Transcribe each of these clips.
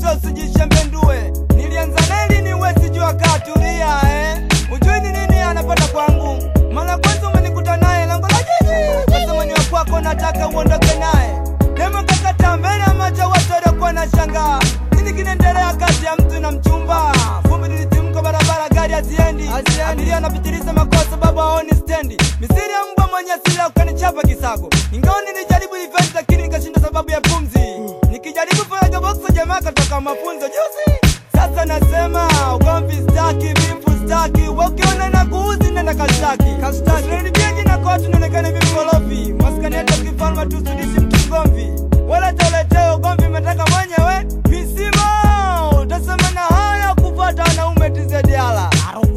kabisa usijishembendue. Nilianza neli ni wezi jua katulia eh. Ujui ni nini anapata kwangu. Mara kwanza umenikuta naye lango la jiji. Sasa mwenye wa kwako nataka uondoke naye. Demo kakata mbele ya macho watu waliokuwa na shangaa. Nini kinaendelea kati ya mtu na mchumba? Vumbi lilitimka barabara gari haziendi. Abiria anapitiliza makosa baba haoni stendi. Misiri ya mbwa mwenye sila ukanichapa kisago. Ingawa nilijaribu event lakini nikashinda sababu ya pumzi. Nikijaribu faraga box jamaa katoka mafunzo juzi. Sasa nasema ugomvi staki, vifu staki. Wakiona na kuuzi nenda kastaki. Kastaki. Usinibie jina kwa watu nionekane vimkorofi. Maskani yetu kifalme tusudishi mtu mgomvi. Wala toleteo ugomvi umetaka mwenyewe. Misimo utasema na haya kupata wanaume tizediala.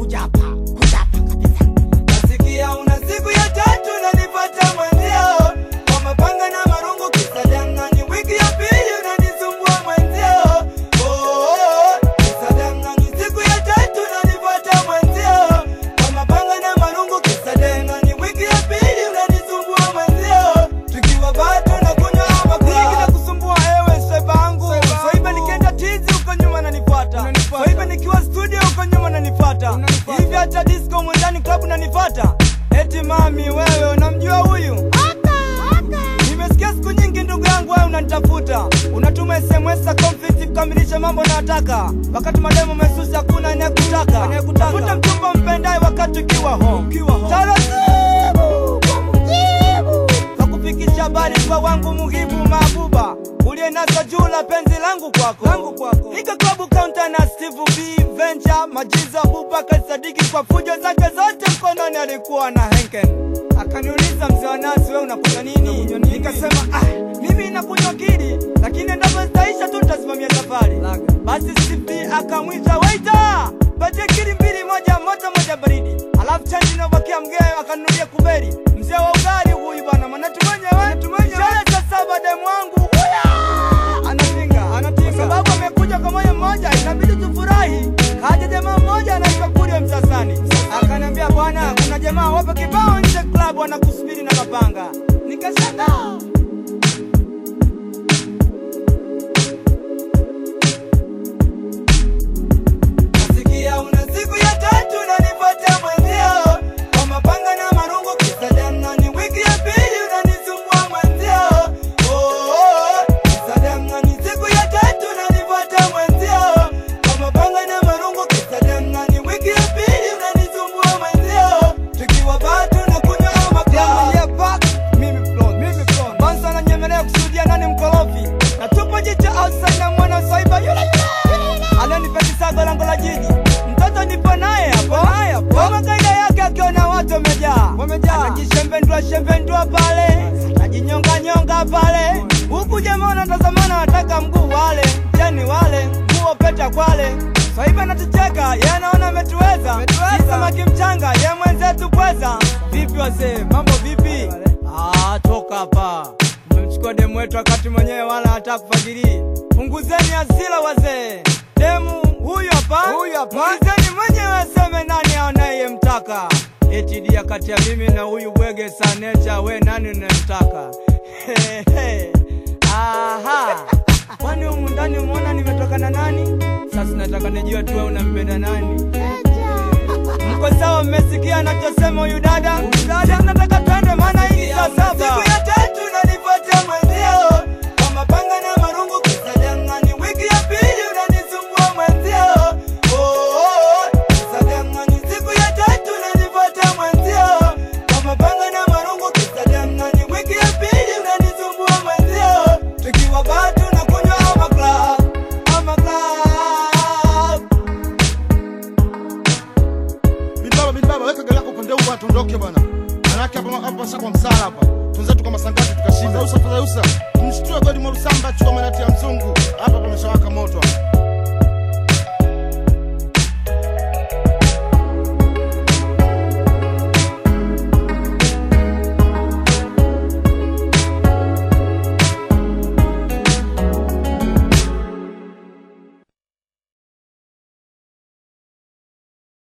Nasikia una siku ya tatu unanipata mwenzio kwa mapanga na marungu kisa dangani. Wiki ya pili unanisumbua mwenzio. Oh, kisa dangani. Siku ya tatu unanipata mwenzio kwa mapanga na marungu kisa dangani. Wiki ya pili unanisumbua mwenzio. Tukiwa bado na kunywa ama kula. na kusumbua ewe swaiba wangu. Swaiba nikienda tizi uko nyuma nanifuata. Swaiba nikiwa studio uko nyuma nanifuata. Hivi hata disco mwendani club unanifuata. Eti mami wewe unamjua huyu? Nimesikia siku nyingi ndugu yangu wewe unanitafuta. Unatuma SMS za conflict kukamilisha mambo nataka. Wakati mademo mesusi hakuna anayekutaka. Tafuta mchumba mpendaye wakati ukiwa home. Taratibu Nakufikisha habari kwa wangu muhibu mabuba ulienasa juu la penzi langu kwako langu kwako nika klabu kaunta na Steve B Venture majiza Abubakar Sadiki kwa fujo zake zote mkononi alikuwa na Henken akaniuliza mzee wa nasi wewe unakunywa nini nikasema ah mimi nakunywa kili lakini endapo zitaisha tu tutasimamia safari basi Steve B akamwita waiter patie kili mbili moja moja moja baridi alafu chanji inabakia mgee akanunulia kuberi mzee wa ugali huyu bwana manatu mwenyewe ishara za saba demu wangu huya anapinga anapinga kwa sababu amekuja kwa moyo mmoja inabidi tufurahi kaja jamaa mmoja anaitwa Kurio Msasani akaniambia bwana kuna jamaa wapo kibao nje club wanakusubiri na mapanga nikasema Nasikia una siku ya tatu unanifuata mwenzio kwa mapanga na marungu kisa dangani. Wiki ya pili unanisumbua mwenzio. Oh, oh, kisa dangani. Siku ya tatu unanifuata mwenzio kwa mapanga na marungu kisa dangani. Wiki ya pili unanisumbua mwenzio. Tukiwa bado na kunywa makaa. Mimi Flon, mimi Flon. Bansa ananyemelea kusudia nani mkorofi. Na tupo jicho outside na mwana swaiba yule yule ananipetisago lango la jiji mtoto nipo naye hapo kama kaida yake akiona watu wamejaa anajishembendua shembendua pale anajinyonganyonga pale huku jamaa wanatazamana wataka mguu wale jani wale nguo peta kwale swaiba natucheka ye anaona ametuweza Ni samaki mchanga ye mwenzetu pweza vipi wazee mambo vipi ah, toka hapa Mmemchukua demu wetu wakati mwenyewe wala hata kufagirii. Punguzeni hasira wazee. Demu huyu hapa, huyu hapa. Muulizeni mwenyewe aseme nani anayemtaka. Eti dia kati ya mimi na huyu bwege sanecha, we nani unayemtaka? Hehe. Aha. Kwani humu ndani umeona nimetoka na nani? Sasa nataka nijue tu wewe unampenda nani? Mko sawa, mmesikia anachosema huyu dada? Dada, nataka twende, maana hii ni saa saba. Siku ya tatu unanifuatia mwenzio kwa mapanga na marungu kisa dangani. Wiki ya pili unanisumbua mwenzio. Oh, oh, oh, kisa dangani. Siku ya tatu unanifuatia mwenzio kwa mapanga na marungu kisa dangani. Wiki ya pili unanisumbua mwenzio. Tukiwa bado na kunywa ama club, ama club. Bibaba, bibaba, weka gari lako upande huu bwana, tuondoke bwana. Manake hapa hapa sasa kwa msala hapa. Tunzetu kama sangati tukashinda. Usa fadha usa. Mshtue godi mwa Rusamba chukua manati ya mzungu. Hapa pameshawaka moto hapa.